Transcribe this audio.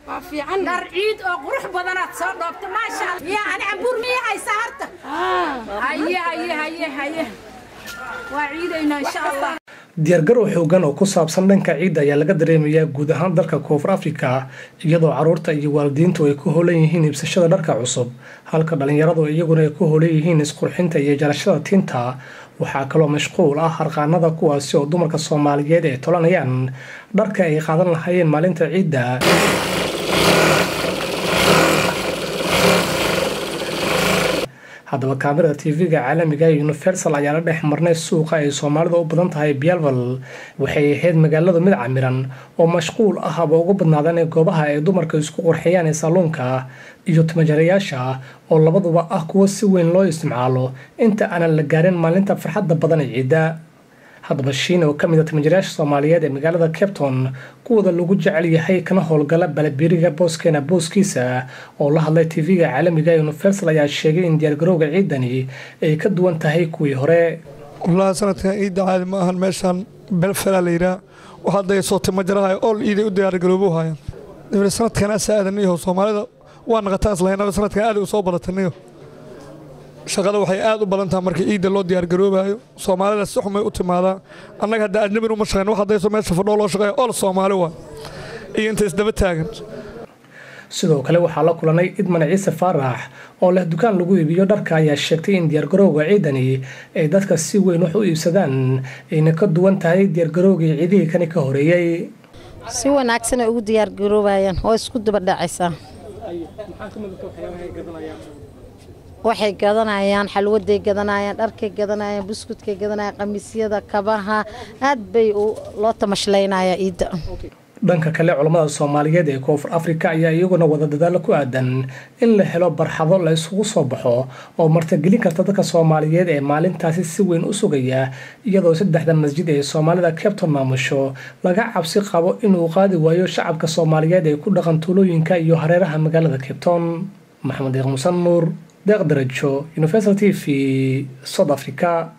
waa fiican dhar ciid oo qurux badanaad soo dhoobta maasha allah yaa ani cambuur miya haysaa harta haye haye haye haye waa ciidaynaa insha allah diyaargarow xoogan oo ku saabsan dhanka ciidda ayaa laga dareemayaa guud ahaan dalka koonfur afrika iyadoo caruurta iyo waalidiintu ay ku howlan yihiin iibsashada dharka cusub halka dhallinyaradu iyaguna ay ku howlan yihiin isqurxinta iyo jarashada tinta waxaa kaloo mashquul ah harqaanada kuwaasi oo dumarka soomaaliyeed ay tolanayaan dharka ay qaadan lahaayeen maalinta ciidda haddaba kaamirada tv-ga caalamiga ee universal ayaa la dhex marnay suuqa ay soomaalida u badan tahay bialval waxay ahayd magaaladu mid camiran oo mashquul ah haba ugu badnaadaan ee goobaha ay dumarka isku qurxiyaan ee salluunka iyo timajarayaasha oo labaduba ah kuwo si weyn loo isticmaalo inta aanan la gaarin maalinta farxadda badan ee ciidda haddaba shiin oo ka mid a timajarayaasha soomaaliyeed ee magaalada capton kuwooda lagu jecel yahay kana howlgala balabiriga booskeena booskiisa oo la hadlay tv-ga caalamiga ee universal ayaa sheegay in diyaargarowga ciidani ay ka duwan tahay kuwii hore wallaahi sanadkan ciidda caadi ma ahan meeshaan belfela la yidhaah waxaa dayasoo timajaraha ool iiday u diyaargaroobu haayaan dabna sanadkan asa aadaniyaho soomaalida waa naqataan islahaynaba sanadkan aad u soo badataniyo shaqada waxay aad u badan tahay marka ciidda loo diyaargaroobaayo soomaalida si xumay u timaadaa annaga hadda ajnabin uma shaqayn wax haddayso meesha fadhoo loo shaqeeya ool soomaali waa iyo inta isdaba taagan sidoo kale waxaa la kulanay idman ciise faarax oo leh dukaan lagu iibiyo dharka ayaa sheegtay in diyaargarowga ciidani ay dadka si weyn wax u iibsadaan ayna ka duwan tahay diyaargarowgii ciidihii kani ka horeeyey si wanaagsan ay ugu diyaargaroobayaan oo isku dabadhacaysaa waxay gadanayaan xalwaday gadanayaan dharkay gadanayaan buskudkay gadanayaan qamiisyada kabaha aad bay loo tamashlaynaya ciidda dhanka kale culammada soomaaliyeed ee koonfur afrika ayaa iyaguna wada dadaalo ku aadan in la helo barxado la isugu soo baxo oo martagelin karta dadka soomaaliyeed ee maalintaasi si weyn u sugaya iyadoo saddexda masjid ee soomaalida cabton maamusho laga cabsi qabo inuu qaadi waayo shacabka soomaaliyeed ee ku dhaqan tuulooyinka iyo hareeraha magaalada cabton maxamed deeq musan nuur deeq darajo universal t v south africa